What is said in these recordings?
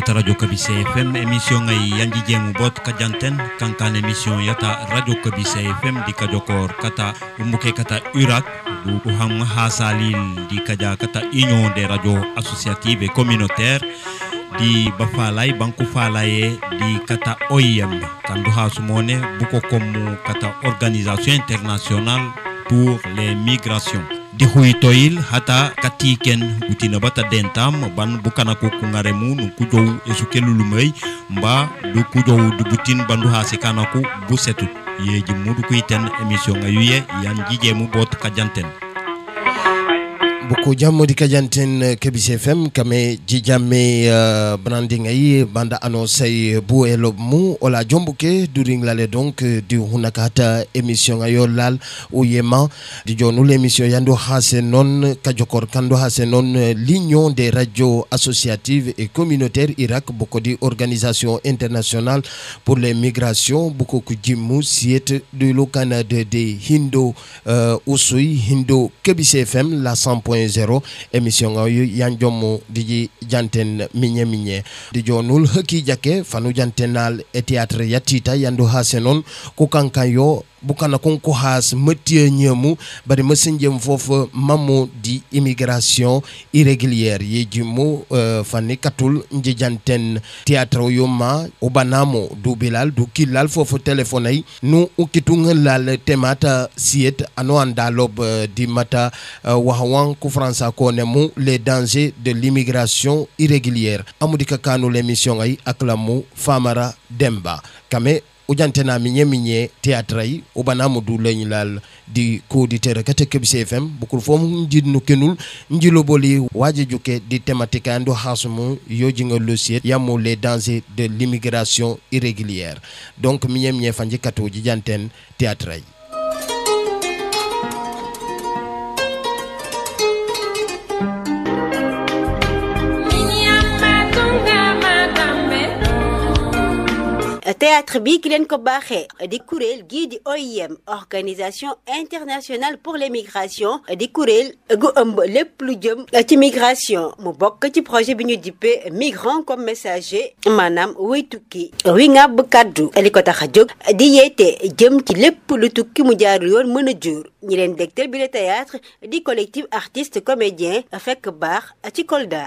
kata radio kabise fm émission ngay yanji jemu bot kajanten kankan émission yata radio kabise fm di kajokor kata umuke kata urak du uham hasalil di kaja kata union des radios associatives et communautaires di bafalay banku falaye di kata OIM kandu hasumone buko komu kata organisation internationale pour les migrations di huytoyil hata katiken gutina bata dentam ban bukana ko kungaremu nu kujow esu kelulumay mba du kujow du butin bandu ha sikana ko bu setut yeji mudu kuiten émission ngayuye yan jijemu bot kajanten beaucoup jammodi kadianten kebis fm kame jijamme uh, branding ay banda annonce bu e lob mu ola jombuke during lale donc di hunaka hata émission ayo lal o yema di jonu l'émission yando hase non kajokor kando hase non l'union des radios associatives et communautaires irak boko di organisation internationale pour les migrations boko ku jimmu siet de lo canada de hindo uh, usui hindo kebis fm la 100 0 émission ngayu yan jommu diji janten minye minye di jonul haki jake fanu jantenal e théâtre yatita yandu hasenon ko kankan yo bukana kon ko has metie nyemu bari mesenjem fofu mamu di immigration irrégulière ye jimu uh, fani katul nji janten théâtre yo ma obanamo du bilal du kilal fofu téléphone ay nu ukitung lal temata siet ano andalob uh, di mata uh, wahawan ku fransa ko nemu les dangers de l'immigration irrégulière amudi kakanu l'émission ay aklamu famara demba kame ujantena minye minye théâtre yi ubana mu du lañ lal di ko di tere kate kebise fm bukul fom njid nu kenul njilo boli waje juke di thématique ando hasumu yoji nga losiet yamu les dangers de l'immigration irrégulière donc minye minye fanji kato jijanten théâtre yi théâtre bi ki leen ko baaxee di kuréel gii di OIM organisation internationale pour les migrations di kuréel gu ëmb lépp lu jëm ci migration mu bokk ci projet bi ñu dippee migrant comme messager maanaam wuy tukki wi ngàbb kàddu li ko tax a jóg di yeete jëm ci lépp lu tukki mu jaarul yoon mën a jur ñi leen dégtal bi le théâtre di collectif artiste comédien fekk baax ci Kolda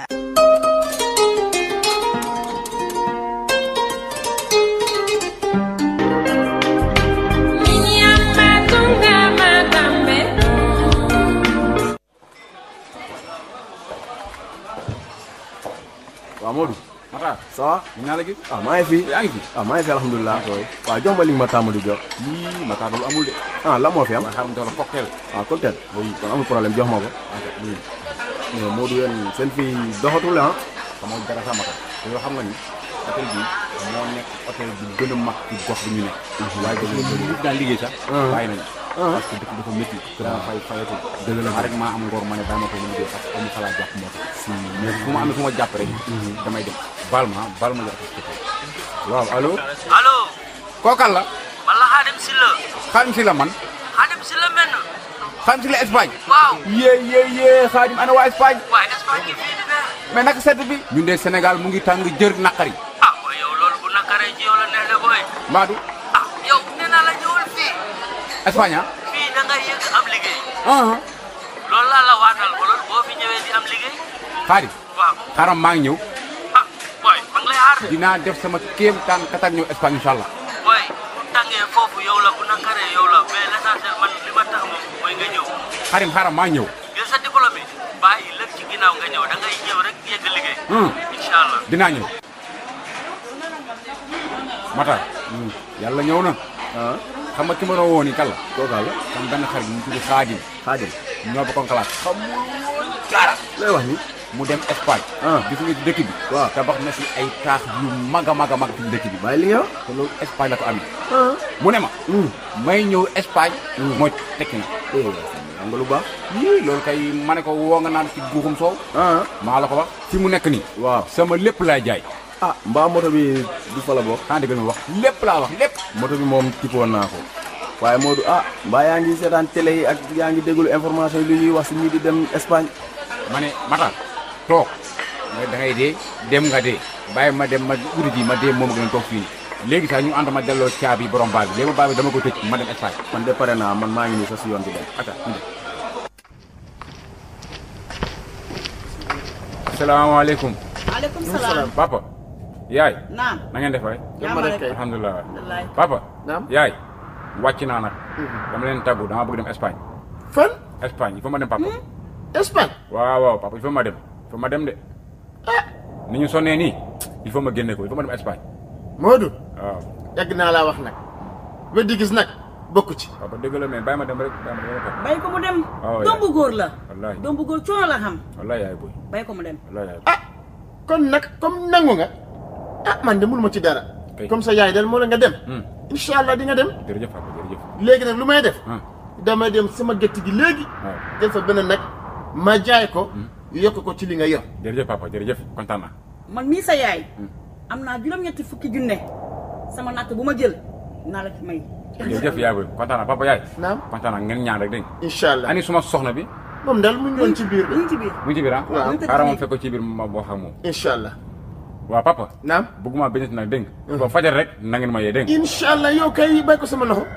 waaw Modou. Matar ça va. ñu naa la gis. ah maa ngi fi. yaa ngi fi. ah maa ngi fi alhamdulilah. waaw jox ma li nga ma tàmm di jox. yii Matar loolu amul de. ah la moo fi am. ma xam doon cocktail. ah cocktail. oui kon amul problème jox ma ko. oui. mais Modou yéen seen fii doxatul ah. xamoo dara sax Matar. te yoo xam nga ni hôtel bi moo nekk hôtel bi gën a mag ci gox bi ñu nekk. waaye gis nga ñun daan liggéey sax. bàyyi nañu. parce que dëkk dafa métti. dama fay fayatul. dëgg la rek maa am ngor ma ne daa ma ko mën a jël parce que amu xalaat jàpp moo tax. mais fu ma amee fu ma jàpp rek. damay dem baal ma baal ma jox ko waaw allo. allo kookal la. man la Xaadim Silla Xaadim si la man. Xaadim Silla menn Xaadim si la Espagne. waaw yee yee yee Xaadim ana waa Espagne. waaye Espagne ngi fii di ne mais naka sedd bi. ñun de Sénégal mu ngi tàng jër naqari. ah waaye yow loolu bu nakaree ci yow la neex de booy Maadu ah yow nee naa la ñëwal fii Espagne ah. fii da ngay yëg am liggéey ah loolu laa la waatal ba loolu boo fi ñëwee di am liggéey Xaadim waaw xaaral maa ngi ñëw. ah booy ma ngi lay xaar de dinaa def sama kéem taan katak ñëw Espagne incha allah. booy bu tàngee foofu yow la bu nakaree yow la mais l'essentiel man li ma tax moom mooy nga ñëw Xaadim xaaral maa ngi ñëw. jël sa diplôme bàyyi lépp ci ginnaaw nga ñëw da ngay ñëw rek yëgg liggéey Hmm. incha allah dinaa ñëw. Matar. yàlla ñëw na. ah xam nga ki ma doon woo nii kan la. kooka la. sama benn xarit mu tudd Xaadim. Xaadim. ñoo bokkoon classe. xamul woon dara. looy wax ni. mu dem Espagne. Ah. gis nga ci dëkk bi. waaw. tabax na si ay taax yu mag a mag a mag ci dëkk bi. bàyyi li nga wax. te loolu Espagne la ko amee. ah. mu ne ma. may ñëw Espagne. mooy tekki na. eh am nga lu baax. yii loolu kay ma ne ko woo nga naan ci guuxum soow. ah. maa la ko wax. fi mu nekk nii. waaw. sama lépp laay jaay. ah mbaa moto bi du fa la bokk. xanaa dégg nga wax lépp laa wax lépp. moto bi moom tippoon naa ko. waaye Modou ah mbaa yaa ngi seetaan télé yi ak yaa ngi déglu information yi lu ñuy wax si ñii di dem Espagne. ma ne Matar toog nga da ngay dee dem nga dee bàyyi ma dem ma uri ji ma dee moom gën a toog fii nii léegi sax ñu ànd ma delloo caabi borom baal bi léegi baal bi dama ko tëj ma dem Espagne man de pare naa man maa ngi nii sa si yoon bi dem ata ñu dem asalaamaaleykum maaleykum salaam. papa yaay naam. na ngeen def waay jàmm rek. alhamdulilah wallaay. papa Naam. yaay wàcc naa nag dama leen tàggu dama bëgg dem Espagne fan Espagne il faut ma dem papa Espagne waaw waaw papa il faut ma dem il faut ma dem de ni ñu sonnee nii il faut ma génne ko il faut ma dem Espagne Modou waaw yàgg naa laa wax nag weddi gis nag bokku ci papa dëgg la mais bàyyi ma dem rek bàyyi ma dem rek bay ko mu dem. waaw doom bu góor la. wallaahi doom bu góor coono la xam. wallaahi yaay boy bay ko mu dem. wallaahi yaay ah kon nag comme nangu nga ah man de mënuma ci dara Kay. comme ça yaay del moo la nga dem Hmm. incha allah di nga dem jërëjëf papa jërëjëf léegi nag lu may def ah damay dem sama gétt gi léegi waaw def fa benn nag ma jaay ko yokk ko ci li nga yor jërëjëf papa jërëjëf kontaan naa man mii sa yaay. am naa juróom-ñetti fukki junne. sama natt bu ma jël naa la ci may. jërëjëf yaay boy kontaan naa papa yaay naam kontaan naa ngeen ñaan rek dégg nga incha allah ani suma soxna bi moom daal mu ngi doon ci biir ñu de ngi ci biir. mu ngi ci biir ah Waaw. xaaral ma fekk ko ci biir ma wax ak moom incha allah waaw papa naam bëgguma benn nag dégg nga ba fajar rek na ngeen ma yee dégg nga incha allah yow kay bay ko sama loxo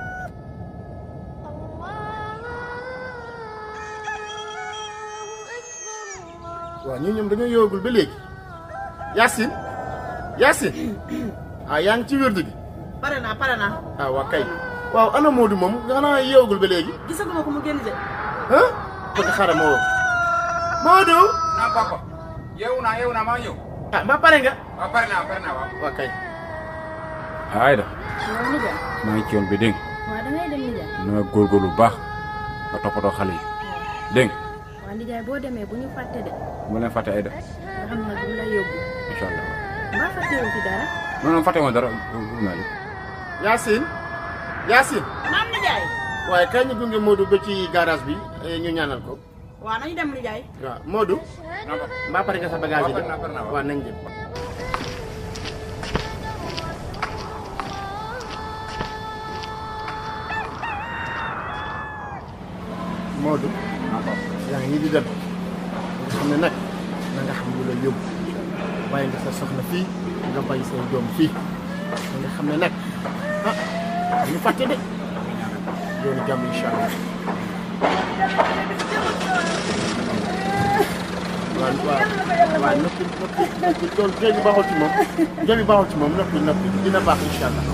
waaw ñii ñoom dañoo yowagul ba léegi Yacine Yacine ah yaa ngi ci wérdu gi pare naa pare naa. ah waa kay waaw ana Modou moom xanaa yowagul ba léegi gisaguma ko mu génn de. ah bëgg xaaral ma woo Modou naa papa yeewu naa yeewu naa maa ñëw ah mbaa pare nga waaw pare naa pare naa waaw waa kay Ayda waaw nijaay maa ngi ci yoon bi dégg waaw dangay dem nijaay nga na nga góorgóorlu bu baax nga toppatoo xale yi dégg nga waaw nijaay boo demee bu ñu fàtte de bu leen fàtte Ayda nga xam nag bu la yóbbu incha allah mbaa fàttewu fi dara non non fàtte woon dara wut naa lépp Yacine Yacine naam nijaay. waaye kay ñu gunge Modou ba ci garage bi eh, ñu ñaanal ko waaw nañu dem nijaay. waaw Modou non papa mbaa pare nga sa bagage yi waaw, de pare naa, pare naa, waaw. waaw nañ dem Modou yaa ngi nii di dem nga xam ne nag na nga xam lu la yóbbu bàyyi nga sa soxna fii nga bàyyi say doom fii na nga xam ne nag ah ñu fàtte de yoonu jàmm incha allah waaw waaw waaw noppi noppi noppi loolu jooy bi baaxul ci moom jooy bi baaxul ci moom noppi noppi dina baax incha allah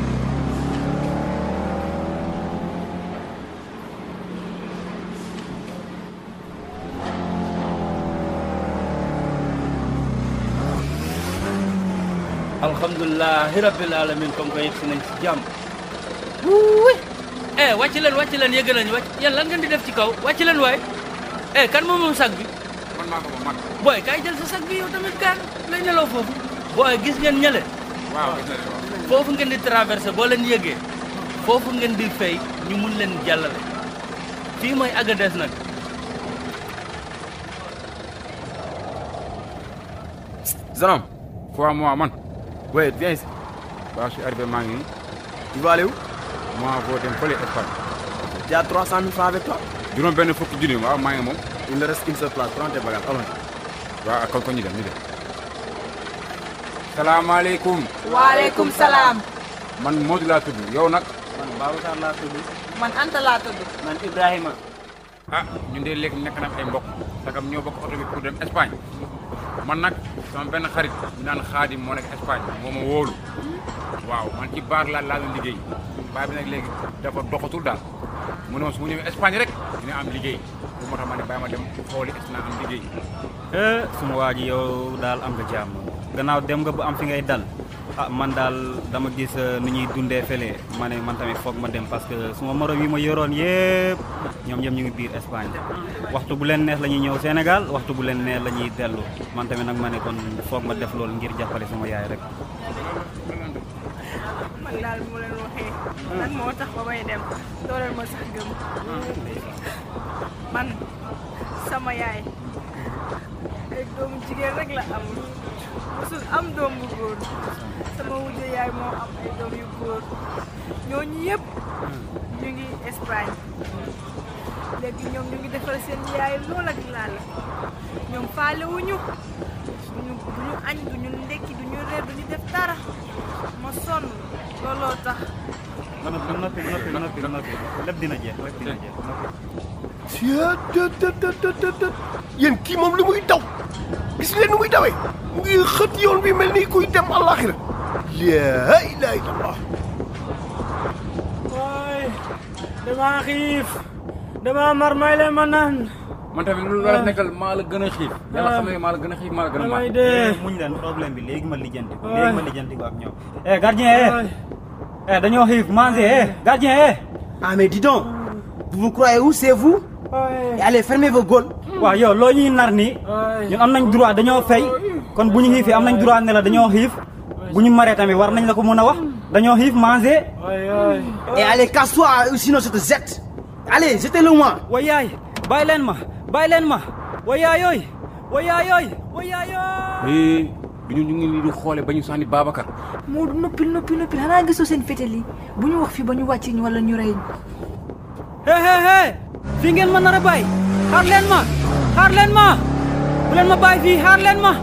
alhamdulilah rabbil alamin comme que yegg si nañ si jàmm wuuy eh wàcc leen wàcc leen yëg nañ wàcc yéen lan ngeen di def ci kaw wàcc leen waay eh kan moom moom sag bi man maa ko moom man booy kaay jël sa sag bi yow tamit kaan lay nelaw foofu booy gis ngeen ñële waaw gis naa ne waaw foofu ngeen di traversé boo leen yëgee foofu ngeen di fay ñu mun leen jàllale fii mooy Agadez nag Zanam quoi moi man oui viens ici waaw je suis arrivé maa ngi nii Tu vas aller où moi boo dem fële Espagne Tu as 300 000 francs avec toi juróom benn fukki junni waaw maa ngi moom Il ne reste qu'une seule place. Prends tes bagages. Allons. waaw kon ko ñu dem ñu dem salaamaaleykum waaleykum salaam. man Modou laa tudd yow nag man Babacar laa tudd man Anta laa tudd. man Ibrahima ah ñun de léegi nekk na ay mbokk sagam ñoo bokk oto bi pour dem Espagne man nag sama benn xarit ñu naan Xaadim moo nekk Espagne moo ma wóolu waaw man ci baar laa laa doon liggéey baar bi nag léegi dafa doxatul daal mu ne ma su ma ñëwee Espagne rek dina am liggéey bu moo tax ma ne bàyyi ma dem xooli est naa am liggéey eh suma waa ji yow daal am nga jàmm gannaaw dem nga ba am fi ngay dal ah man daal dama gis eh, ni ñuy dundee fële ma ne man tamit foog ma dem parce que suma morom yi ma yoroon yëpp ñoom ñoom ñu ngi biir Espagne waxtu bu leen neex la ñuy ñëw Sénégal waxtu bu leen neex la ñuy dellu man tamit nag ma ne kon foog ma def loolu ngir jàppale sama yaay rek. man daal bu ma leen waxee lan moo tax ba may dem doo leen ma sax gëm man sama yaay ay doomu jigéen rek la am musul am doom bu góor sama wujje yaay moo am ay doom yu góor ñooñu yëpp ñu ngi Espagne léegi ñoom ñu ngi defal seen yaay lool ak laal ñoom faale wuñu duñu duñu añ duñu ndekki duñu reer duñu def dara ma sonn looloo tax noppi noppi noppi noppi noppi lépp dina jeex lépp dina jeex noppi Tiens, tët tët tët tët tët tët yéen kii moom li muy daw gis leen ni muy dawee mu ngi xët yoon bi mel ni kuy dem àllaaxira laa ilaaha illallah waay damaa xiif damaa mar may leen ma naan man tamit lu la nekkal maa la gën a xiif yàlla xam ne maa la gën a xiif maa la gën a mar damay dee muñ leen problème bi léegi ma lijjanti ko léegi ma lijjanti ko ak ñoom eh gardien eh eh dañoo xiif manger eh gardien eh Ah mais dis donc, vous vous croyez où c'est vous Et allez fermez vos gueules. waaw yow loo ñuy nar nii ñun am nañ droit dañoo fay kon bu ñu xiifee am nañ droit ne la dañoo xiif bu ñu maree tamit war nañ la ko mën a wax dañoo xiif manger Et allez casse-toi ou sinon je te jette. Allez, jetez-le moi. way yaay bàyyi leen ma bàyyi leen ma way yaay yooy way yaay yooy way yaay eh bi ñu ñu ngi nii di xoole ba ñu sànni Babacar Moodu noppil noppil noppil xanaa gisoo seen fétal yi bu ñu wax fi ba ñu wàcc ñu wala ñu rey ñu. hé hé hé fii ngeen ma nar a bàyyi xaar leen ma xaar leen ma bu leen ma bàyyi fii xaar leen ma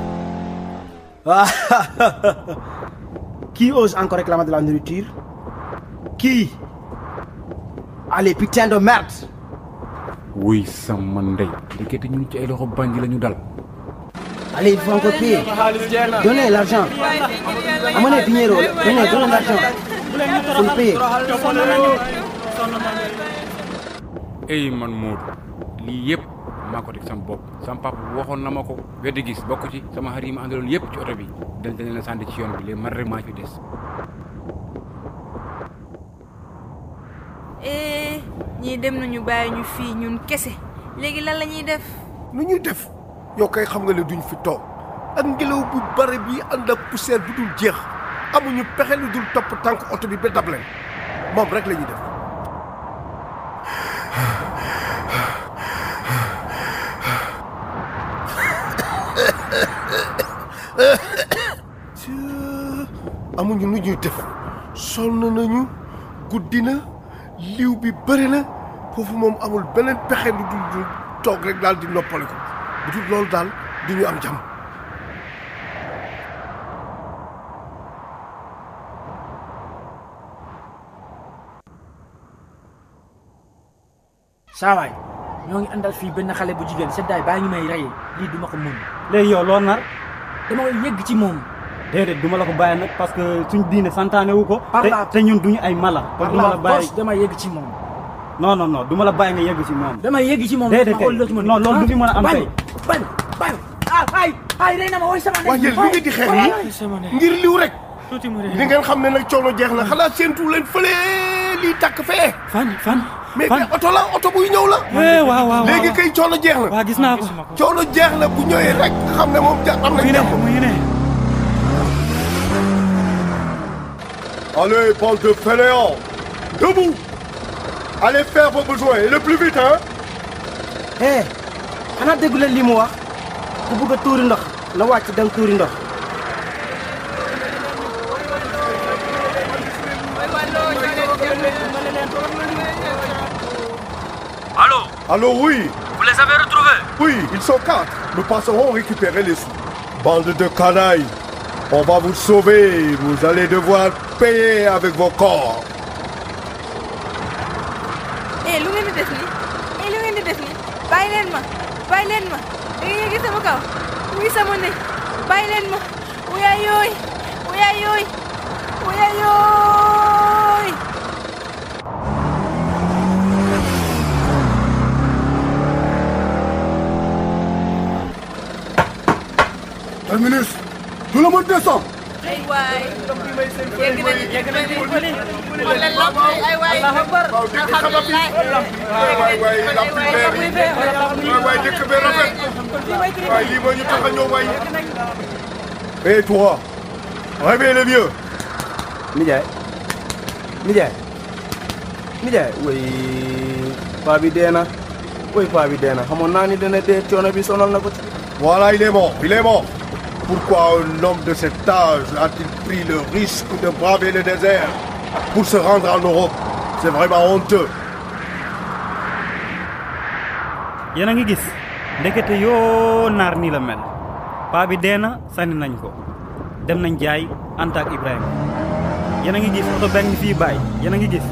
Qui ose encore réclamer de la nourriture Qui Allez, putain de merde. wuy sama ndey ndekete ñu ngi ci ay loxo bandi la ñu dal Allez, il faut encore payer. Donnez l'argent. Amenez dinero. Donnez, donnez l'argent. Faut le payer. ey man Moodu lii yëpp maa ko teg sama bopp sama papa waxoon na ma ko weddi gis bokk ci sama xarit yi ma àndaloon yëpp ci oto bi dañ dañ leen sànni ci yoon bi léegi man rek maa ci des eh ñii dem nañu bàyyi ñu fii ñun kese léegi lan la ñuy def nu ñuy def yow kay xam nga ne duñ fi toog ak ngelaw bu bare bi ànd ak poussière bu dul jeex amuñu pexe lu dul topp tànk oto bi ba dab leen moom rek la ñuy def amuñu nu ñuy def sonn nañu guddi na liw bi bëri na foofu moom amul beneen pexe lu dul dul toog rek daal di noppale ko bu dul loolu daal du ñu am jàmm saa waay ñoo ngi àndal fii benn xale bu jigéen seddaay baa ngi may rey lii duma ko mun léegi yow loo nar dama koy yegg ci moom déedéet du ma la ko bàyyi nag parce que suñ diine santaane wu ko Par te la- te ñun duñu ay mala kon par du ma la la bàyyi force dama yegg ci moom non non non du ma la bàyyi nga yegg ci moom dama yegg ci moom déedéet ma xool loo ci mën non loolu du fi mën a am bañ tey bañ bañ ah ay ay rey na ma woy sama waaye yéen li ngeen di xeex nii ngir liw rek li ngeen xam ne nag coono jeex na xanaa séentu leen fële lii takk fee fan fan mais mais oto la oto buy ñëw la Eh, waaw waaw léegi kay coono jeex na waaw gis naa ko coono jeex na bu ñëwee rek xam ne moom ja am na jàmm mu ngi ne Allez, bande de fainéants Debout Allez faire vos besoins, et le plus vite, hein Eh, xanaa déggu leen li mu wax ku bëgg a tuuri ndox na wàcc dem tuuri ndox. Allô Allô, oui Vous les avez retrouvés Oui, ils sont quatre. Nous passerons récupérer les sous. Bande de canailles On va vous sauver. Vous allez devoir payer avec vos corps. eh lu ngeen di def nii eh lu ngeen di def nii bàyyi leen ma bàyyi leen ma da ngeen yëgi sama kaw wuy sama ne bàyyi leen ma wuyaay yooy wuyaay yooy wuyaay yooy Terminus Tout le monde descend ay waay yegg nañu yegg nañu xoolal la ay waay alhamdulilah waay waay lamp yi leer yi waay waay dëkk bi rafet waay lii moo ñu tax a ñëw waay et toi réveille le vieux Nijaay Nijaay Nijaay woy paa bi dee na woy paa bi dee na xamoon naa ni dana dee coono bi sonal na ko ci Voilà, il est mort, il est mort. Pourquoi un homme de cet âge a-t-il pris le risque de braver le désert pour se rendre en Europe C'est vraiment honteux. yéen a ngi gis ndekete yoo naar nii la mel paa bi dee na sànni nañ ko dem nañ jaay Anta ak Ibrahima yéen a ngi gis oto benn fii bàyyi yéen a ngi gis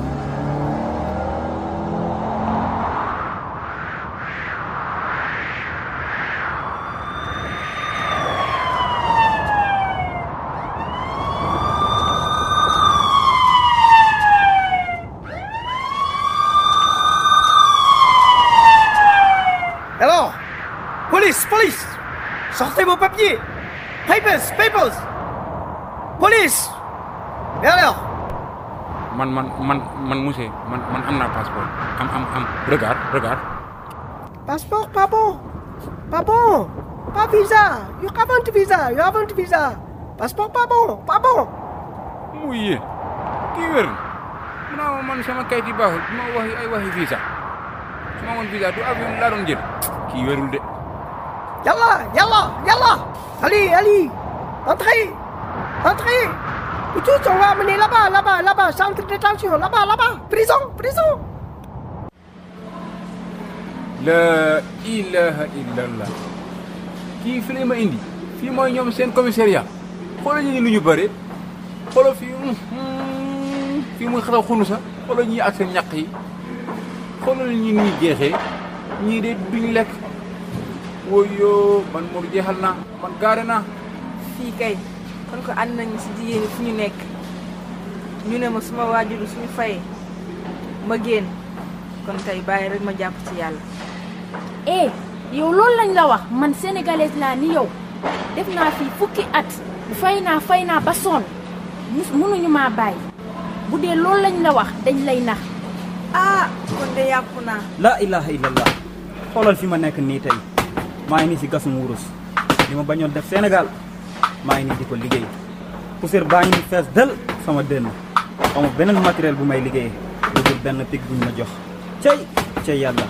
Alors Police, police Sortez vos papiers Papers, papers Police Et alors man man man man monsieur man man am naa passeport am am am regarde regarde Passeport pas bon Pas bon Pas visa You haven't visa You haven't visa Passeport pas bon Pas bon muy yéen kii wér na mu naa man sama kayit yi baaxul du ma waxi ay waxi visa su ma amoon visa du avion laa doon jël kii wérul de Yalla Yalla Yalla Allez, allez Entrez Entrez Vous tous, on va amener là-bas, là-bas, là-bas, centre de détention, là-bas, là-bas, prison, prison la ilaha illallah kii fi la ma indi fii mooy ñoom seen commissariat xoolal ñi lu ñu bëre xoolal fii fii muy xataw xunu sa xoolal ñii ak seen ñaq yi xoolal ñi ñuy jeexee ñii de duñ lekk woyoo man moom jeexal naa man gaare naa fii kay kon ko ànd nañu si jigéen ñi fu ñu nekk ñu ne ma suma waajuru suñu fayee ma génn kon tey bàyyi rek ma jàpp ci yàlla eh yow loolu lañ la wax man sénégalaise laa ni yow def naa fii fukki at fay naa fay naa ba sonn mus mënuñu maa bàyyi bu dee loolu lañ la wax dañ lay nax ah kon de yàqu naa la ilaha illallah xoolal fi ma nekk nii tey maa ngi nii si gasum wurus li ma bañoon def Sénégal maa ngi nii di ko liggéey poussière baa ngi nii fees del sama dënn amul beneen matériel bu may liggéeyee lu dul benn pig buñ ma jox cey cey yàlla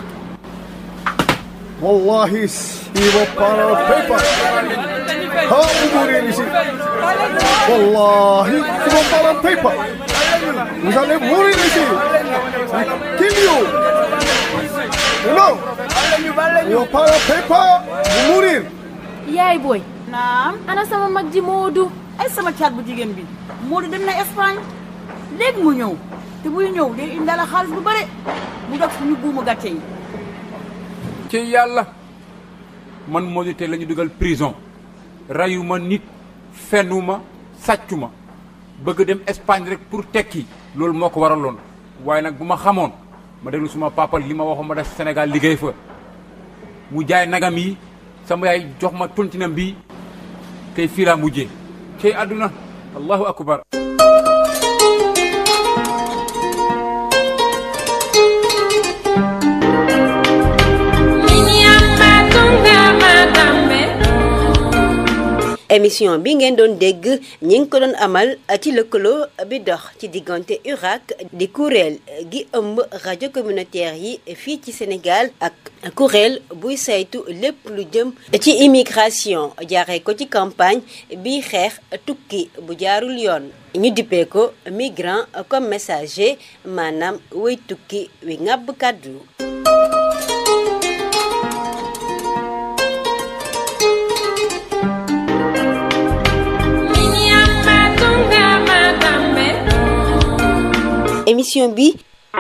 Wallahi, he will para paper. Ha, umuri ici. Wallahi, he will para paper. Vous allez mourir ici. Kill you. You know? You will para paper, vous mourir. yaay booy naam ana sama mag ji Moodu ay sama caat bu jigéen bi Moodu dem na Espagne léegi mu ñëw te buy ñëw day indaale xaalis bu bare mu dog suñu buumu gàcce yi ci yàlla man moo di tey la ñu dugal prison rayuma nit fenuma sàccuma bëgg dem Espagne rek pour tekki loolu moo ko waraloon waaye nag bu ma xamoon ma déglu suma papa li ma waxoon ma def Sénégal liggéey fa mu jaay nagam yi sama yaay jox ma tontinam bi tey fii laa mujjee cey àdduna allahu akbar émission bi ngeen doon dégg ñi ngi ko doon amal ci lëkkaloo bi dox ci diggante URAC di kuréel gi ëmb rajo communautaire yi fii ci Sénégal ak kuréel buy saytu lépp lu jëm ci immigration jaaree ko ci campagne bi xeex tukki bu jaarul yoon ñu dippee ko migrant comme messager maanaam way tukki wi ŋàbb kàddu émission bi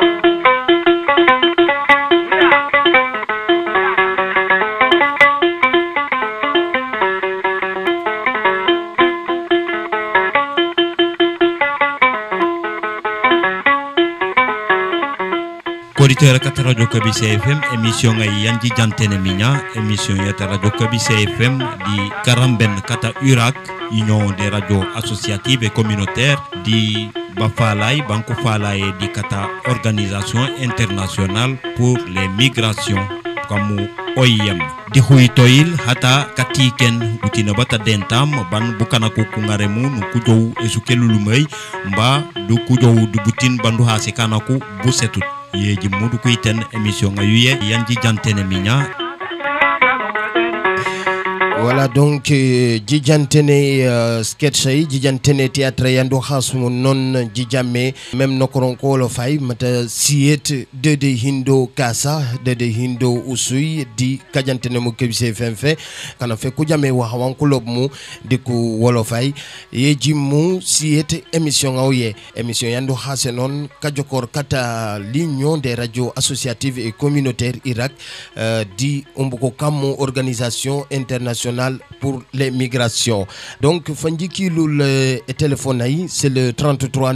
koditeur kata radio kabi cfm émission ngay yanji jantene miña émission yata radio kabi cfm di karamben kata urak union des radios associatives et communautaires di bafalay banko falaye di kata organisation internationale pour les migrations kamu OIM di huytoyil hata katiken butina bata dentam ban bukana ko kungaremu nu kujow esukelulumay mba du kujow du butin bandu hase kanaku busetut yeji mudu kuiten émission nga yuye yanji jantene miña voilà donc euh, jijantene uh, sketch ay jijantene théâtre yandu hasmu non jijamme même nokoron ko lo fay mata siet de de hindo kasa de de hindo usui di kajantene mu kebise femfe kana fe kujame wa hawan kulob mu di ku wolo fay ye jimmu siet émission awye émission yandu hase non kajokor kata l'union des radios associatives et communautaires Irak euh, di umbuko kamu organisation internationale pour les migrations donc fanjiki lul euh, téléphone ay c'est le 33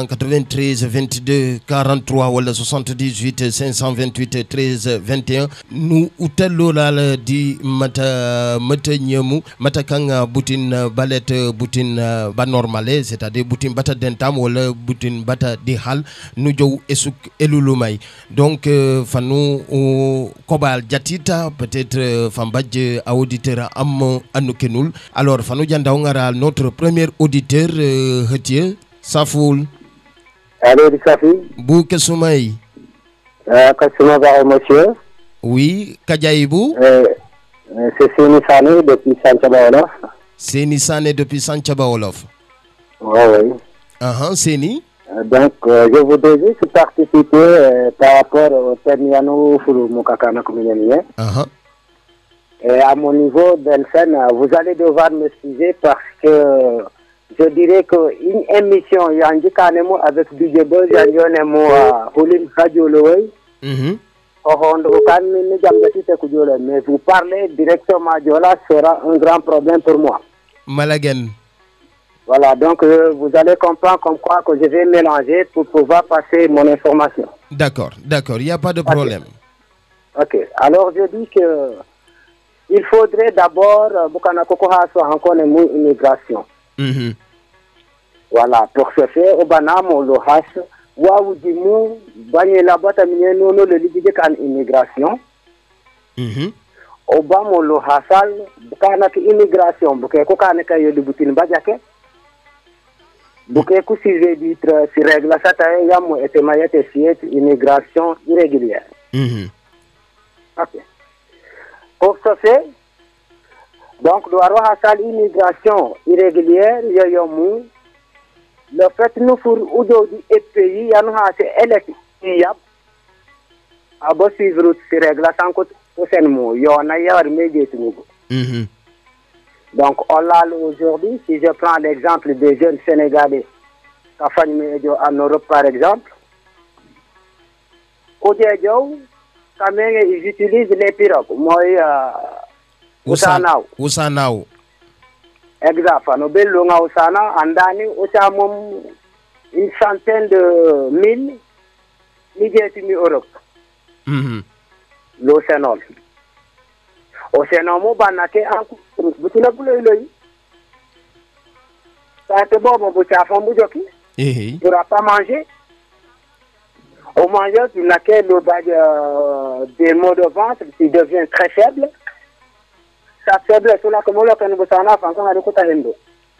993 22 43 wala 78 528 13 21 nu utallolal di mata mata ñemu mata kanga butin balet butin ba normale c'est-à-dire butin bata dentam wala butin bata di hal nu jow esuk elulumay donc euh, fanu uh, kobal jatita peut-être euh, fambadje auditeur am anukenul alors fanu jandaw ngara notre premier auditeur euh, hetier safoul Allô, Safi bu kesumay euh, Kasuma Ba, monsieur. oui kajayibou Euh, euh, c'est Sini Sani depuis Sanchaba Wolof. seni sane depuis sanchaba wolof Oui, oui. aha seni Euh, Donc, euh, je voudrais juste participer euh, par rapport au Termiano Fulu Mukakana Kominyanien. aha Et à mon niveau, Benson, euh, vous allez devoir m'excuser parce que je dirais qu'une émission, Yangi Kanemo avec DJ Boz, Yangi Hulim Radio Lowey, Mhm. Ohondo Okan Mini Jamgatite Kujole, mais vous parlez directement Diola sera un grand problème pour moi. malagen Voilà, donc euh, vous allez comprendre comme quoi que je vais mélanger pour pouvoir passer mon information. d'accord d'accord il y a pas de problème Ok, alors je dis que il faudrait d'abord, euh, Bukana Kokoha soit encore une immigration. Mhm. Voilà, pour ce faire, au Banamo, le hash, wawu dimu, banye la bata minye nono le lidige kan immigration. Mhm. Obama lo hasal, bukana ki immigration, buke ko kane ka yodi butin bajake. Buke ku si vitre si règle sata yamu ete mayete siet immigration irrégulière. Mhm. Ok. Pour ce fait, donc, doit hasal immigration irrégulière, yoyomu, le fait nous pour udo di et pays, yanu ha se elek yab, abo suivre si règle sans que au mo, yona yawar médié tunugo. Mhm. Donc, on l'a aujourd'hui, si je prends l'exemple des jeunes Sénégalais, Kafani Medio en Europe par exemple, Oudjedjo, quand même, ils utilisent les pirogues. Moi, euh, Usanao. usanao Exact. Fano bello nga Usana, andani, usa mom une centaine de mille, ni Europe. Mhm. l'Océanol. Océanol mo banake en course bu ci la bu lay lay ça te bon bu chafon bu joki Eh, tu pourras pas manger au manger tu n'as que le bas de, des maux de ventre qui devient très faible sa faiblesse là comme le kan bu sana fan kan ko tahendo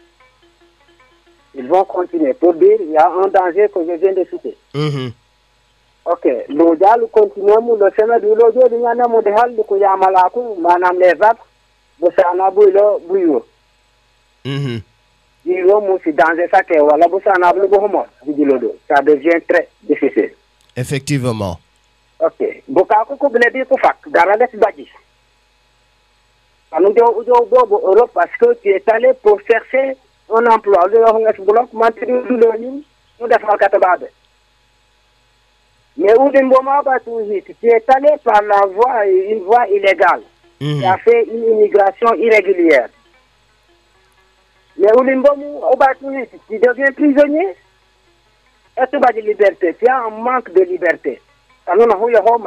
ils vont continuer pour dire il y a un danger que je viens de citer Mhm. ok lo jaalu continue mu lo sema du lo jodi nyana mu de halde ko yamala ko manam les vagues bo sana bu lo buyo Mhm. diro mu si danger sa ke wala bo sana bu bo homo di lo do ça devient très difficile effectivement ok bo ka ko ko bele bi ko fak dara def baji anu jo jo bobo Europe parce que tu es allé pour chercher un emploi le yo ngas bloc mantri du lo ni mu defal katababe Mais où d'un moment, bah, tout vite, tu es allé par la voie, une voie illégale. Tu as fait une immigration irrégulière. Mais où d'un moment, au bas tout vite, tu deviens prisonnier. Et tu vas de liberté. Tu as un manque de liberté. Alors, on a eu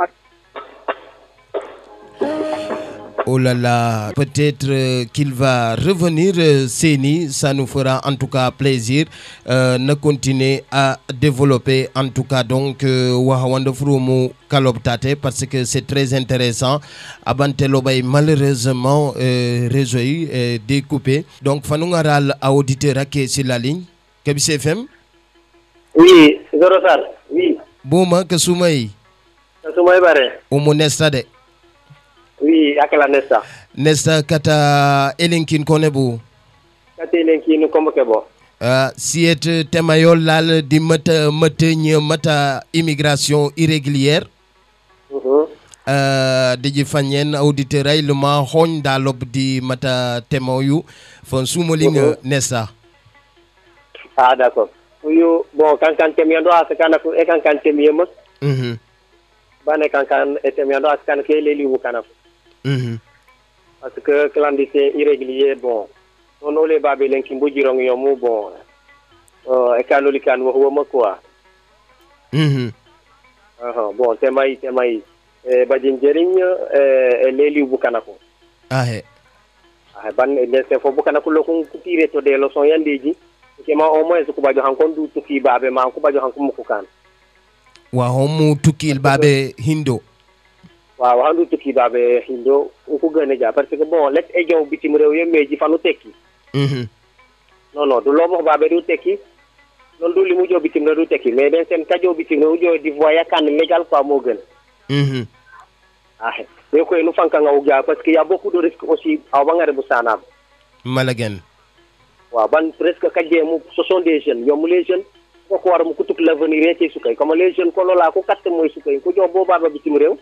Oh là là, peut-être euh, qu'il va revenir, euh, Seni, ça nous fera en tout cas plaisir euh, de continuer à développer en tout cas donc euh, Wahawanda Frumu Kaloptate parce que c'est très intéressant. Abantelobay malheureusement euh, réseau yi, euh, découpé. Donc Fanungaral à auditeur qui sur la ligne. Kebis FM. Oui, Zoro Sar. Oui. Bouma Kasumai. Kasumai Bare. Umunesta de. Oui, akala nesta. nesta kata elenkin kone bu kati len kinu kombo ke bo uh, siyet temayol lal di mata mata nye mata immigration irrégulière uh, diji fanyen auditeur ay luma hon da lob di mata temoyu fon sumoling nesta ah d'accord uyu bon kankan temiando asakana ko e kankan temiyema mhm bane kankan e temiando asakana ke leli wukana mhm parce que clandestin irrégulier bon non ole babe len kimbo jirong yomu bon euh e kanoli kan wo wo quoi mhm aha bon temay temay e bajin jeriñ e e leli wukana ko ahe ah ban ne se fo bukana ko lokun tire to de leçon yandeji ke ma au moins ko bajo hankon du tuki babe ma ko bajo hankon muku kan wa homu tukil babe hindo waaw handu tuki babe hindo ko gëna ja parce que bon let e jow bitim rew ye meji fanu tekki mhm non non du lo mo babe du tekki non du limu jow bitim rew du tekki mais den sen kajo bitim rew jow di voya kan légal quoi mo gën mhm ah mais ko nu fanka nga uja parce que y a beaucoup de risques aussi aw bangare bu sanab malagen waaw ban presque kajje mu ce sont des jeunes ñoom les jeunes ko ko war mu kutuk l'avenir yete sukay comme les jeunes ko lola ko katte moy sukay ko jox bo baba bitim rew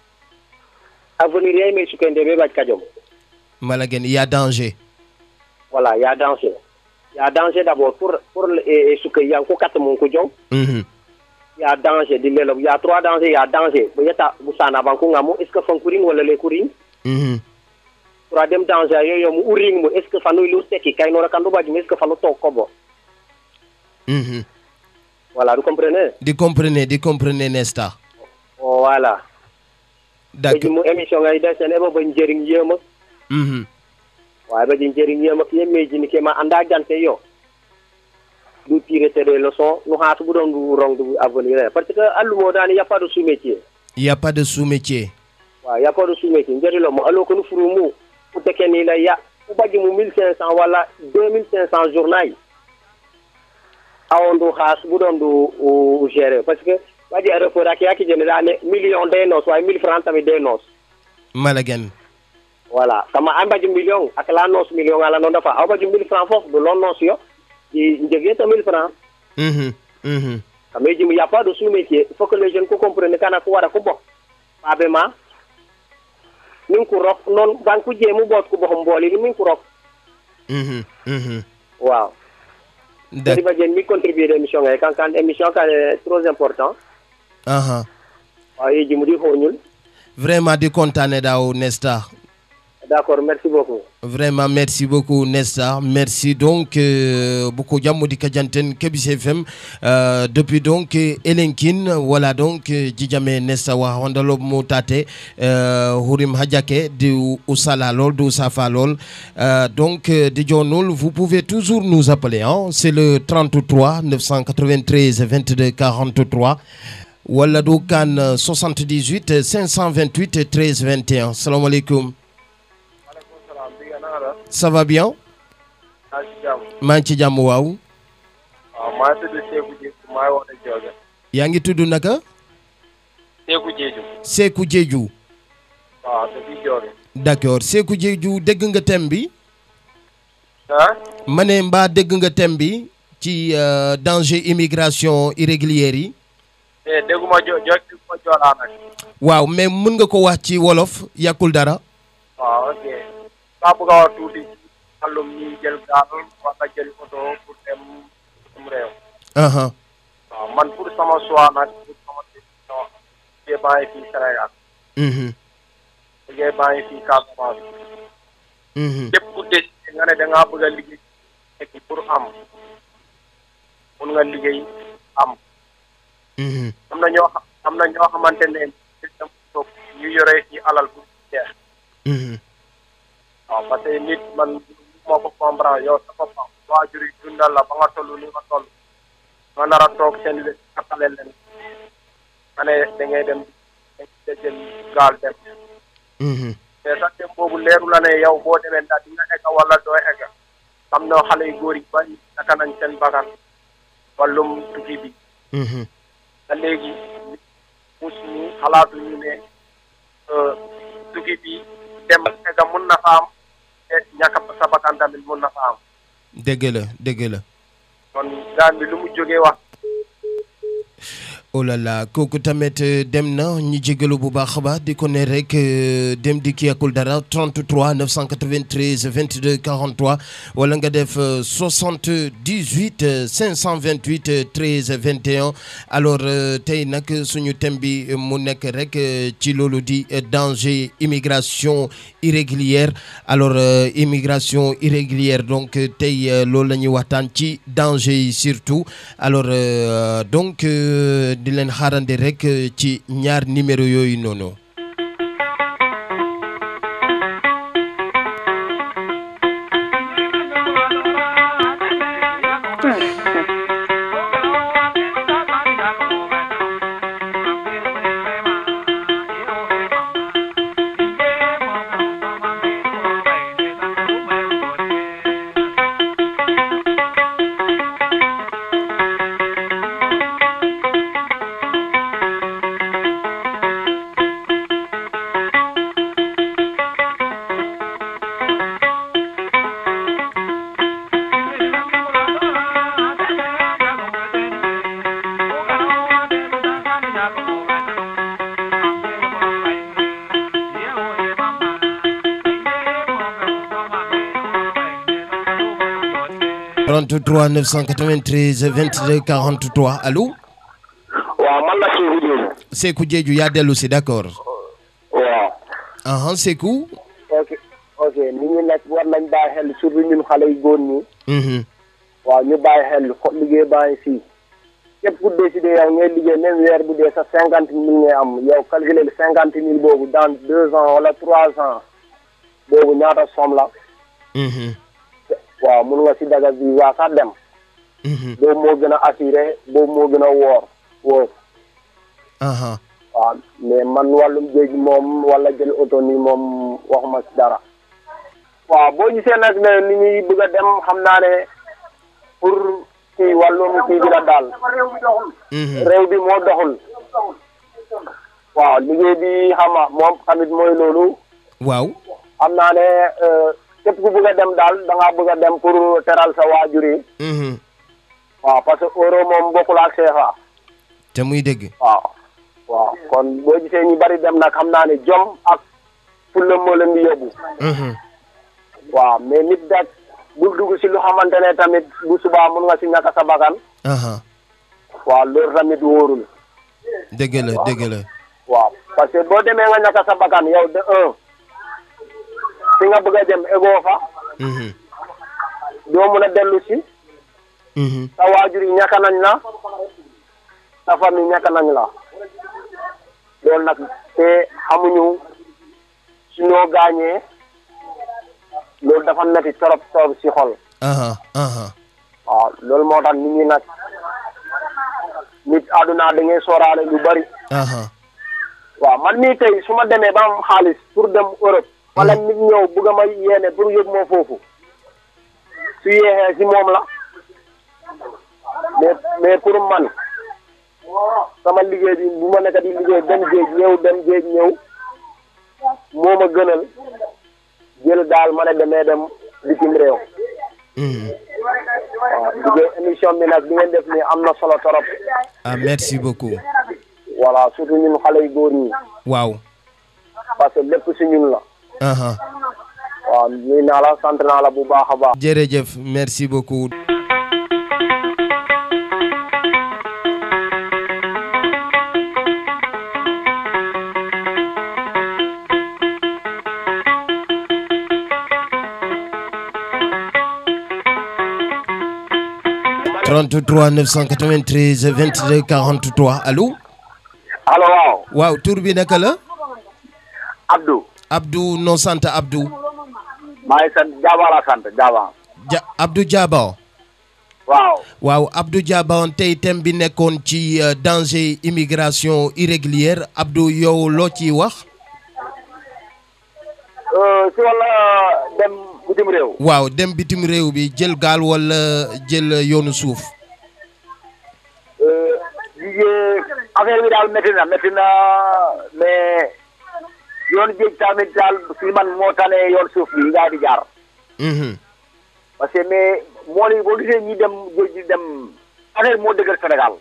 avenir yay may sukay ndebe baj kajom malagen il y a danger voilà y a danger y a danger d'abord pour pour e sukay yang ko katte mon ko jox mhm y a danger di lelo y a trois dangers y a danger bu yeta bu sana ban ko ngamo est ce que fan kuring wala le kuring mhm troisième danger yo yo mu uring mu est ce que fanu lu teki kay no rakandu baj est ce que fanu tok ko bo mhm voilà vous comprenez di comprenez di comprenez nesta oh, voilà d'accord mu émission ngay def sen eba ba njëriñ yema mhm waaye ba di njëriñ yema ki yemmeji ni ke ma anda jante yo du tirer des leçons nu haatu bu doon du rong du avenir parce que allumo dani y a pas de sous métier il y a pas de sous-métier waaw y a pas de sous métier njëri lo mo alo ko nu furu mu ku teke ni la ya ku baji mu 1500 wala 2500 journal awon du haas bu doon du gérer parce que waji aéroport ak yaki jene dane million de nos waaye 1000 francs tamit de nos malagen voilà kama an baji million ak la nos million ala non dafa aw baji 1000 francs foofu du lon nos yo di njëgee ta 1000 francs mhm mhm kama jimu y a pas de sous métier il faut que les jeunes ko comprendre kana ko wara ko bo babe ma min ko rok non ban ko jemu bot ko bo mboli ni min ko rok mhm mhm waaw Jadi ba jen mi contribuer émission ngay kan kan émission kan est trop important aha waaw yi jimu di hoñul vraiment di contane daw nesta d'accord merci beaucoup Vraiment, merci beaucoup, Nesta. Merci donc euh, beaucoup, Djamoudi Kadjanten, Kebis FM. Euh, depuis donc, euh, Elenkin, voilà donc, euh, Djidjame Nesta wa Wandalo Motate, euh, Hurim Hadjake, de Oussala Lol, de Ousafa Lol. Euh, donc, euh, de Djonul, vous pouvez toujours nous appeler. Hein? C'est le 33 993 22 43. Wala Doukan 78 528 13 21. Salam alaikum. ça va bien maa ngi ci jàmm. maa ngi ci jàmm waaw waaw maa ngi tudd Seeku Jeeju maa ngi wax ne Jooge. yaa ngi tudd naka Seeku Jeeju. Seeku Jeeju waaw depuis Jooge. d'accord Seeku Jeeju dégg nga thème bi ah. ma ne mbaa dégg nga thème bi ci euh, danger immigration irrégulière yi eh dégguma jo jo dégguma joolaa nag. waaw mais mën nga ko wax ci wolof yàkkul dara waaw ok. maa bëgg a wax tuuti ci wàllum ñuy jël gaal wala jël oto pour dem dem réew. aha waaw man pour sama choix nag pour sama décision liggéey baa ngi fii Sénégal. mhm liggéey baa ngi fii Casamance. mhm lépp ku décidé nga ne da ngaa bëgg a liggéey tekki pour am mun nga liggéey am. mhm am na ñoo xam am na ñoo xamante ne dem toog ñu yore ci alal bu jeex. mhm waaw parce que nit man moo ko comprendre yow sa boppam waajur yi dundal la ba nga toll ni nga toll nga nar a toog seen wét attale leen nga ne da ngay dem da jël gaal dem mhm mais sax dem boobu leeru la ne yow boo demee ndax di nga egg wala doo egg am na xale yu góor yi bari naka nañ seen bakkan wàllum tukki bi mhm te léegi mus ñu xalaatuñu ne tukki bi dem ak egga mun na fa am te ñàkk sa bakkan tamit mun na fa am dëgg la dëgg la kon gaan bi lu mu jógee wax oh là là kooku tamit euh, dem na ñu jégalu bu baax a baax di ko ne rek euh, dem di kii yakul dara 33 993 22 43 wala nga def euh, 78 euh, 528 euh, 13 21 alors euh, tey nag suñu thème bi euh, mu nekk rek euh, ci loolu di euh, danger immigration irrégulière alors euh, immigration irrégulière donc euh, tey euh, loolu la ñuy waxtaan ci danger yi surtout alors euh, donc euh, di leen xaarandi rek euh, ci ñaar numéro yooyu noonu. trente-trois 993 22 43 allo. waaw man la Seydou Diop. Sekou Diédhiou yaa dellu si d'accord. waaw. aha Sekou. ok ok nit ñi nag war nañ bàyyi xel surtout ñun xale yu góor ñi. Mhm. waaw ñu bàyyi xel xo liggéey bàyyi fii. képp ku décidé yow ngay liggéey même weer bu dee sa cinquante mille ngay am yow calculer le cinquante mille boobu dans deux ans wala trois ans boobu ñaata somme la. Mhm. waaw mun nga si daga visa sax dem. boobu moo gën a assuré boobu moo gën a woor wóor. aha waaw mais man wàllum géej moom wala jël oto ni moom waxuma si dara. waaw boo gisee nag ne ni ñuy bëgg a dem xam naa ne pour kii wàllum kii bi la daal. réew bi moo doxul. waaw liggéey bi xam nga moom tamit mooy loolu. waaw. xam naa ne euh, képp ku bëgg a dem daal da ngaa bëgg a dem pour teral sa waajur yi. Mhm. waaw parce que euro moom bokkul ak CFA. te muy dëgg. waaw waaw kon boo gisee ñu bari dem nag xam naa ne jom ak fulla moo leen di yóbbu. Mhm. waaw mais nit daal bul dugg si lu xamante ne tamit bu subaa mun nga si ñàkk sa bakkan. aha waaw loolu tamit wóorul. dëgg la dëgg la. waaw parce que boo demee nga ñàkk sa bakkan yow de un fi nga bëgg a dem egoo fa Mhm. doo mun a dellu si Mhm. sa waajur yi ñàkk nañ la sa famille ñàkk nañ la loolu nag te xamuñu su ñoo gaañee loolu dafa metti trop trop si xol aha aha waaw loolu moo tax nit ñi nag nit àdduna da ngay sooraale lu bari aha waaw man mii tey su ma demee ba am xaalis pour dem Europe wala nit ñëw bugg a ma yéene pour yóbbu ma foofu su yéexee si moom la mais mais pour man sama liggéey bi bu ma nekk di liggéey dem géej ñëw dem géej ñëw moo ma gënal jël daal ma ne demee dem bitim réew waaw liggéey émission bi nag bi ngeen def nii am na solo torop ah merci beaucoup. voilà surtout ñun xale yu góor ñi waaw. parce que lépp si ñun la aha waaw nuyu naa la sant naa la bu baax a baax jërëjëf merci beaucoup. trente-trois 993 22 43 allo. allo waaw. waaw tur bi naka la. Abdou. Abdou noo sant Abdou. maa ngi sant Jaaba la sant Jaaba. ja Abdou Diaba. waaw. waaw Abdou Diaba tey thème bi nekkoon ci euh, danger immigration irrégulière Abdou yow loo ciy wax. Euh, si wàlla dem bitim réew. waaw dem bitim réew bi jël gaal wala jël yoonu suuf. Euh, liggéey affaire bi daal métti na métti na mais yoon géej tamit daal si man moo tane yoon suuf bi ngaa di jaar Mhm. parce que mais mool yi boo gisee ñi dem géej gi dem affaire moo dëgër Sénégal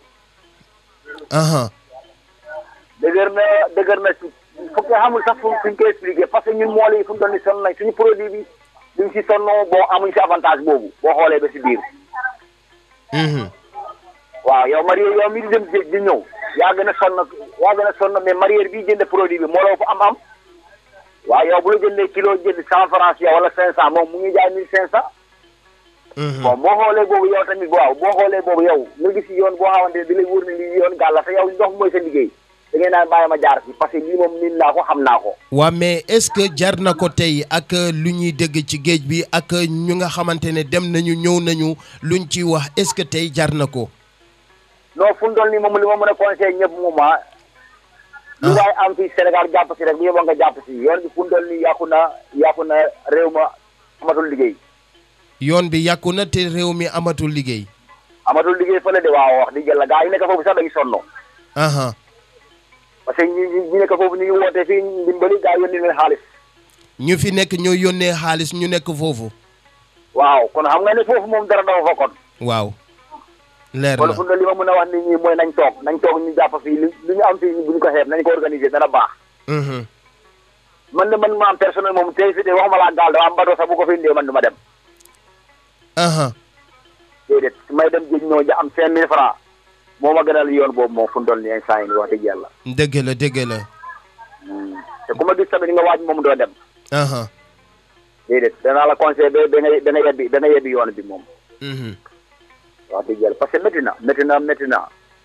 aha dëgër na dëgër na si fokk xamul sax fu fuñ koy expliqué parce que ñun mool yi fu mu toll ni sonn nañ suñu produit bi duñ si sonn boo amuñ si avantage boobu boo xoolee ba si biir Mhm. waaw yow marié yow mi di dem géej di ñëw yaa gën a sonn yaa gën a sonn mais marié bi jënd produit bi moo la fa am am waaw yow bu la jëndee kilo jënd cent francs yow wala cinq cent moom mu ngi jaay mille cinq cent bon boo xoolee boobu yow tamit waaw boo xoolee boobu yow nga gis yoon boo xamante ne di lay wóor ne lii yoon gàlla te yow ndox mooy sa liggéey da ngay naan bàyyi ma jaar si parce que lii moom miin naa ko xam naa ko waa mais est-ce que jar na ko tey ak lu ñuy dégg ci géej bi ak ñu nga xamante ne dem nañu ñëw nañu luñ ci wax est-ce que tey jar na ko non fu mu toll nii moom li ma mën a conseillé ñëpp moom ah lu waay am fii Sénégal jàpp si rek bu yeboo nga jàpp si yoon bi fu mu toll nii yàqu na yàqu na réew ma amatul liggéey yoon bi yàqu na te réew mi amatul liggéey amatul liggéey fële de waaw wax di jël la gars yi nekk foofu sax dañu sonn aha parce que ñi ñi ñi nekk foofu ñu ngi woote fii ndimbali gars yi yónni leen xaalis ñu fi nekk ñoo yónnee xaalis ñu nekk foofu waaw kon xam nga ne foofu moom dara dafa fa kon waaw leer kon na fu mu toll li ma mën a wax nit ñi mooy nañ toog nañ toog ñu jàpp fii li li ñu am fii bu ñu ko xeeb nañ ko organiser dana baax Mhm. man de man ma am personnel moom tey fi de waxuma laa gaal dama am bateau sax bu ko fi indee man du ma dem aha déedéet su may dem géej ñoo ja am cinq mille francs moo ma gënal yoon boobu moom fu mu toll nii instant yi nii wax dëgg yàlla dëgg la dëgg la te ku ma gis tamit nga waaj moom doo dem aha déedéet danaa la conseillé ba da nga da nga yebbi da nga yebbi yoon bi moom Mhm. wax dëgg yàlla parce que métti na métti na métti na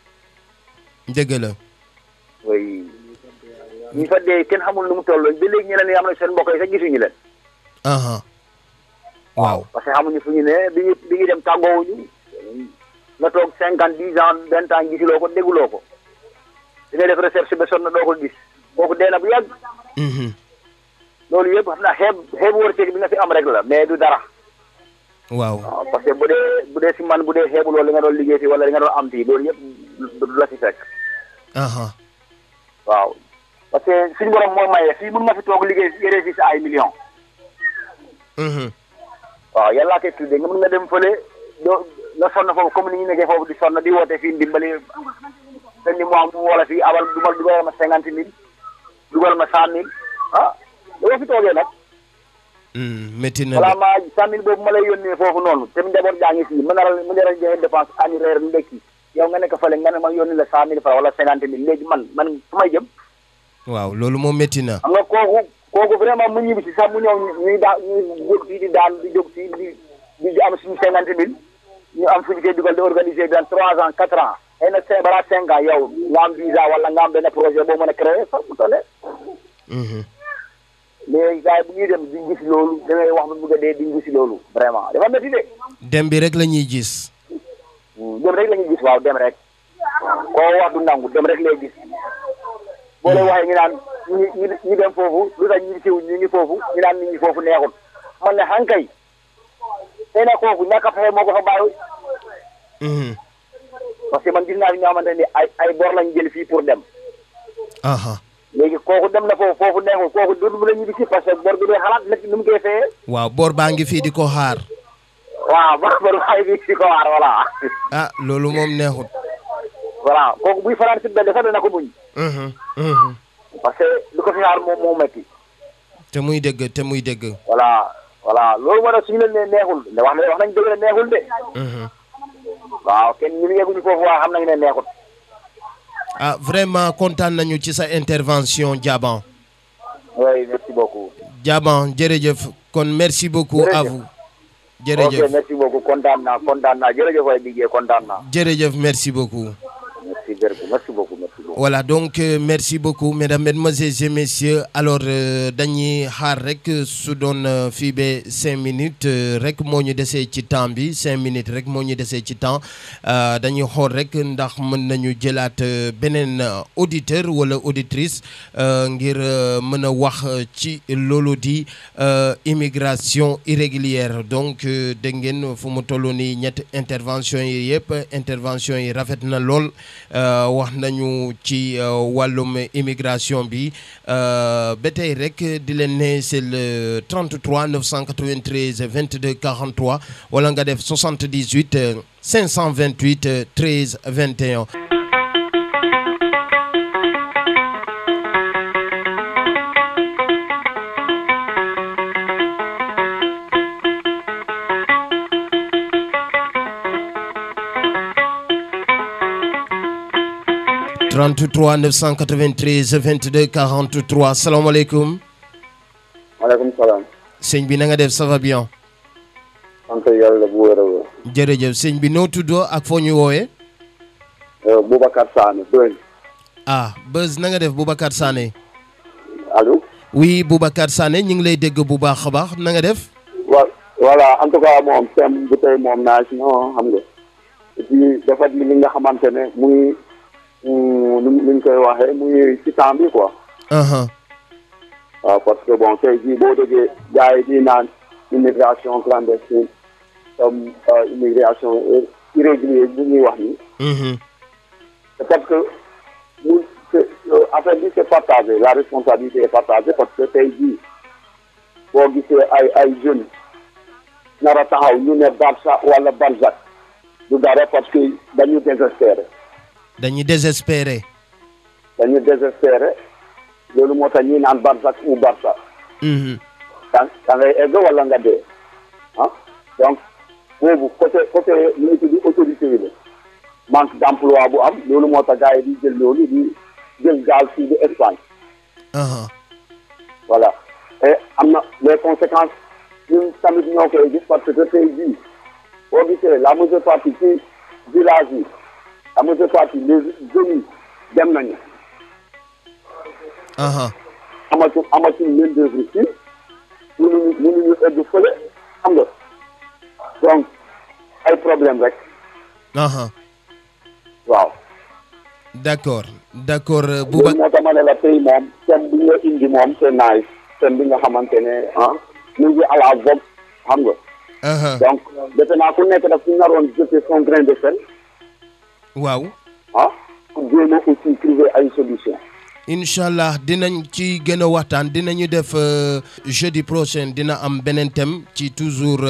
dëgg la oui ñi fa dee kenn xamul nu mu toll ba léegi ñeneen ñi am na seen mbokk yi sax gisuñu leen aha waaw parce que xamuñu fu ñu ne bi ñu bi ñu dem tàggoowuñu nga toog cinquante dix ans vingt ans gisuloo ko dégguloo ko di ngay def recherche ba sonn doo ko gis kooku dee na bu yàgg Mhm. loolu yëpp xam naa xeeb xeebu wërsëg bi nga fi am rek la mais du dara waaw waaw parce que bu dee bu dee si man bu dee xeebu loolu li nga doon liggéey fi wala li nga doon am fii loolu yëpp du du la si fekk aha waaw parce que suñu borom moo maye fii mun nga fi toog liggéey yére fi sa ay millions Mhm. waaw yàllaa koy tuddee nga mën nga dem fële doo nga sonn foofu comme ni ñu nekkee foofu di sonn di woote fii ndimbali benn mois mu wala fii abal dugal dugal ma cinquante mille dugal ma cent mille ah dama fi toogee nag Mm, métti na voilà de ma cent mille boobu ma lay yónnee foofu noonu te njaboot jaa ngi fii mën na la mën na la joxe dépense añu reer ndekki yow nga nekk fële nga ne ma yónni la cent mille francs wala cinquante mille léegi man man fu may jëm waaw loolu moom métti na xam nga kooku kooku vraiment mu ñibbi si sax mu ñëw ñuy daa ñuy jóg fii di daan di jóg fii di di am suñu cinquante mille ñu am fu ñu koy dugal di organiser dans trois ans quatre ans xëy na cinq balaa cinq ans yow nga am visa wala nga am benn projet boo mën a créer sax mu tollee Mhm. mais gars yi bu ñuy dem di gis loolu da ngay wax ba bëgg a dee di gis loolu vraiment dafa métti de dem bi rek la ñuy gis dem rek la ñuy gis waaw dem rek koo wax du nangu dem rek lay gis boo lay waxee ñu naan ñi ñi ñi dem foofu lu tax ñi siw ñu ngi foofu ñu naan nit ñi foofu neexul man ne xankay tey na kooku ñàkk a fexe moo ko fa bàyyi Mhm. parce que man gis naa fi ñoo xamante ni ay ay bor lañ jël fii pour dem aha léegi kooku dem na foofu foofu neexul kooku du mu la ñibbi si parce que bor bi day xalaat nekk nu mu koy fayee waaw boor baa ngi fii di ko xaar waaw bor bor xay bi si ko waar voilà ah loolu moom neexut voilà kooku buy fanaan si benn sax dana ko muñ Mhm. Mhm. parce que lu ko fi xaar moom moo metti te muy dëgg te muy dëgg voilà voilà loolu moo tax suñu leen ne neexul ne wax na wax nañ dëgg ne neexul de Mhm. waaw kenn ñu yegguñu foofu waaye xam nañ ne neexul ah vraiment kontaan nañu ci sa intervention Diaban oui merci beaucoup Diaban jërëjëf kon merci beaucoup à Jërëjëf. vous ok jërëjëf merci beaucoup kontaan naa kontaan naa jërëjëf waay Didier kontaan naa jërëjëf merci beaucoup merci jërëjëf merci beaucoup merci beaucoup Voilà, donc euh, merci beaucoup, mesdames, mesdemoiselles et messieurs. Alors, euh, dañuy xaar rek su doon euh, fii ba cinq minutes euh, rek moo ñu desee ci temps bi cinq minutes rek moo ñu desee ci temps euh, dañuy xool rek ndax mën nañu jëlaat euh, beneen euh, auditeur wala auditrice euh, ngir euh, mën a wax euh, ci loolu di euh, immigration irrégulière donc euh, dégg ngeen fu mu toll nii ñetti intervention yi yëpp intervention yi rafet na lool euh, wax nañu ci wàllum immigration bi ba tey rek di leen ne c'est le 33 993 22 43 wala nga def 78 528 13 21.33 993 22 43 salaamaaleykum. maaleykum salaam. sëñ bi na nga def ça va bien. sant yàlla bu wér a wér. jërëjëf sëñ bi noo tuddoo ak foo ñu woowee. Boubacar Sané Beuz. ah Beuz na nga def Boubacar Sané. allo. oui Boubacar Sané ñu ngi lay dégg bu baax a baax na nga def. wa voilà en tout cas moom thème bu tey moom naa si non xam nga. et puis dafa li nga xamante ne muy. nu ñu koy waxee muy ci temps bi quoi. waaw parce que bon tey jii boo déggee gars yi di naan immigration clandestine comme immigration irrégulière bu ñuy wax nii. c'est parce que mu affaire bi c'est partagé la responsabilité est partagée parce que tey jii boo gisee ay ay jeunes nar a taxaw ñu ne Barça wala Barzac du dara parce que dañu désespéré. dañuy désespéré. dañuy désespéré loolu moo tax ñuy naan Barsac ou Barça. da da ngay egg wala nga dee ah donc boobu côté côté nu ñu tudd autorité yi la manque d' emploi bu am loolu moo tax gars yi di jël loolu di jël gaal fii di Espagne. voilà et am na les conséquences ñun tamit ñoo koy gis parce que tey jii boo gisee la majeure partie ci village yi. la majeure partie les jeunes yi dem nañu. amatu amatu main d'œuvre fii mënuñu mënuñu egg fële xam nga donc ay problème rek. waaw. d'accord d'accord Bouba moo tax ma ne la tey moom thème bi nga indi moom c'est nice thème bi nga xamante ne ah mu ngi à la vogue xam nga. donc defe naa ku nekk daf ci naroon jeter son grain de sel. waaw. ah pour jéem a aussi trouver ay solution incha allah dinañ ci gën a waxtaan dinañu def jeudi prochain dina am beneen thème ci toujours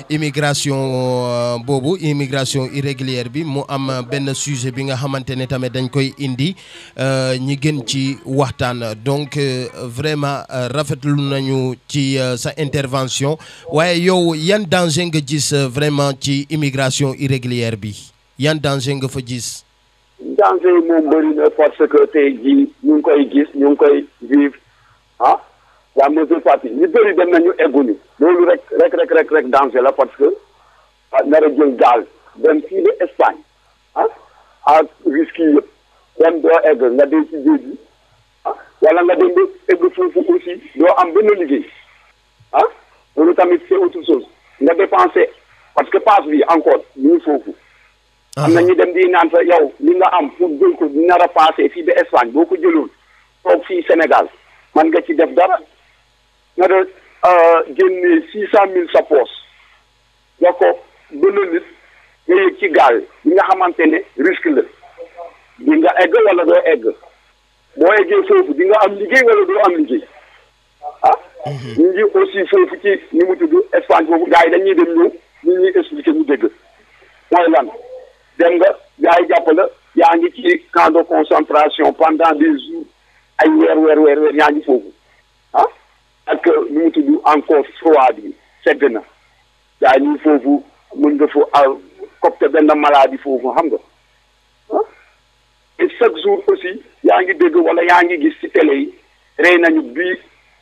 immigration boobu immigration irrégulière bi mu am benn sujet bi nga xamante ne tamit dañ koy indi ñi gën ci waxtaan donc vraiment rafetlu nañu ci sa intervention waaye yow yan danger nga gis vraiment ci immigration irrégulière bi yan danger nga fa gis. danger yi moom bëri na parce que tey jii ñu ngi koy gis ñu ngi koy vivre ah la majeure partie ñu bëri dem nañu egguñu loolu rek rek rek rek rek danger la parce que nar a jël gaal dem fii de Espagne ah ak risque yi yëpp dem doo egg nga dee ci géej gi ah wala nga dem ba egg foofu aussi doo am benn liggéey ah loolu tamit c'est autre chose nga dépenser parce que passe bi encore ñu foofu. am na ñu dem di naan sa yow li nga am pour jël ko nar a passé fii ba Espagne boo ko jëloon toog fii Sénégal man nga ci def dara nga de génne six cent mille sa poos nga ko benn nit nga yëg ci gaal bi nga xamante ne risque la di nga egg wala doo egg boo eggee foofu di nga am liggéey wala doo am liggéey ah ñu ngi aussi foofu ci ni mu tudd Espagne foofu gars yi dañuy dem ñëw ñu ñuy expliquer ñu dégg mooy lan dem nga gars yi jàpp la yaa ngi ci camp de concentration pendant des jours ay weer weer weer weer yaa ngi foofu ah ak nu mu tudd encore froid bi sedd na gars yi ñu foofu mën nga fa copte benn maladie foofu xam nga ah et chaque jour aussi yaa ngi dégg wala yaa ngi gis ci télé yi rey nañu bii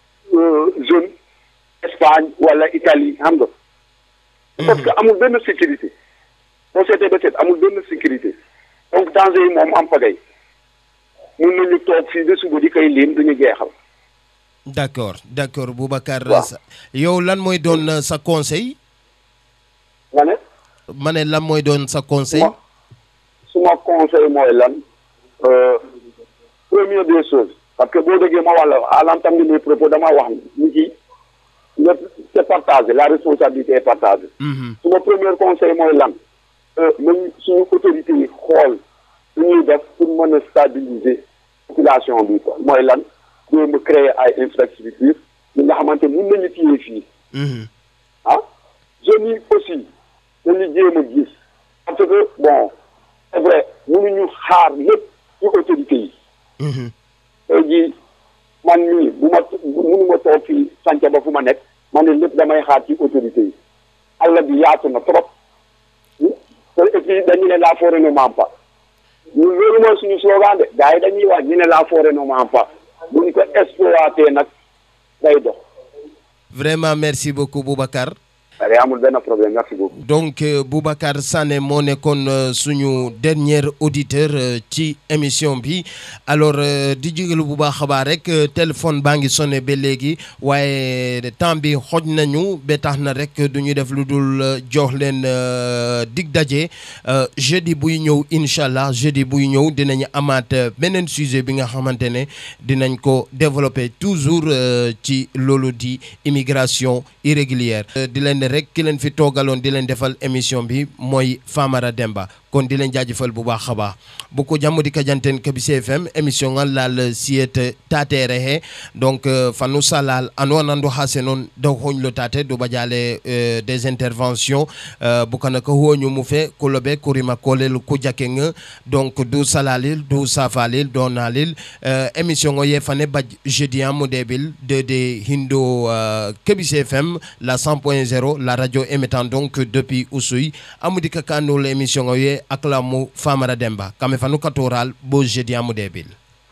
zone Espagne wala Italie xam nga parce que amul benn sécurité boo seetee ba seet amul benn sécurité donc danger yi moom am pagay mun nañu toog fii ba suba di koy lim duñu jeexal. d'accord d'accord Boubacar. yow lan mooy doon sa conseil. nga ne. ma ne lan mooy doon sa conseil. suma conseil mooy lan première des choses parce que boo déggee ma wax la à l'entame de mes propos dama wax ni ci lépp c'est partagé la responsabilité est partagée. suma premier conseil mooy lan. même suñu autorité yi xool su ñuy def pour mën mën a stabiliser population bi quoi mooy lan jéem a créer ay infrastructures yi nga xamante mun nañu téye fii ah jeunes yi aussi dañu jéem a gis parce que bon c'est vrai mënuñu xaar lépp ci autorités yi tey jii man mii bu ma mënuma toog fii sànca ba fu ma nekk man ne lépp damay xaar ci autorités yi àll bi yaatu na trop te et puis dañu ne la forêt ne ment pas ñun loolu mooy suñu slogan de gars yi dañuy wax ñu ne la forêt ne ment pas buñ ko exploité nag day dox vraiment merci beaucoup Boubacar allez amul benn problème merci beaucoup donc euh, Boubacar Sané moo nekkoon euh, suñu dernier auditeur euh, ci émission bi alors di jégalu bu baax a baax rek téléphone baa ngi sonné ba léegi waaye temps bi xoj nañu ba tax na rek du ñu def lu dul jox leen dig daje jeudi buy ñëw incha allah jeudi buy ñëw dinañu amaat beneen sujet bi nga xamante ne dinañ ko développer toujours ci loolu di immigration irrégulière di leen rek ki leen fi toogaloon di leen defal émission bi mooy Famara Demba kon di leen jaajëfal bu baax a baax bu ko jàmm di ka janten Kabise FM émission ngal laal siyet tatere he donc fanu salal ano nando hase noon daw hoñlo tate do badiale des interventions bukana ko hoñu mu fe kolobe kurima kolel ku jakeng donc du salalil du safalil donalil émission o ye fane baj jeudi amu debil de de hindo Kabise FM la 100.0 la radio émettant donc depuis Oussouye amudi ka kanul émission o ye aklamu Famara Demba kame fanu katoral bo jeudi amu debil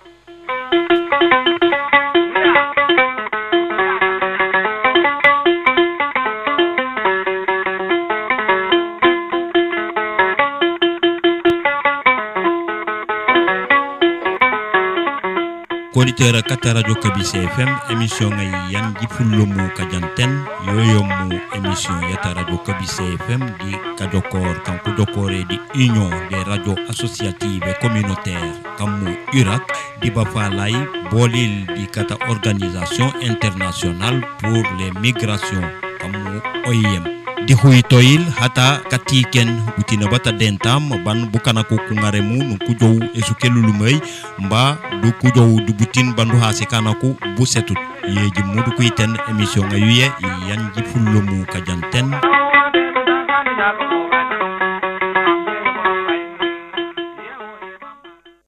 koditeur kata radio kabise fm émission ngay yanji fullomu kajanten yoyomu émission yata radio kabise fm di kajokor kanko jokore di union des radios associatives et communautaires kammu urak di bafalay bolil di kata organisation internationale pour les migrations kammu oim di huytoyil hata katiken utina bata dentam ban bukana ko kungaremu no kujow esu kelulumay mba du kujow du butin bandu hase kana ko busetut yeji mudu kuiten émission ngayuye yanji fullumu kajanten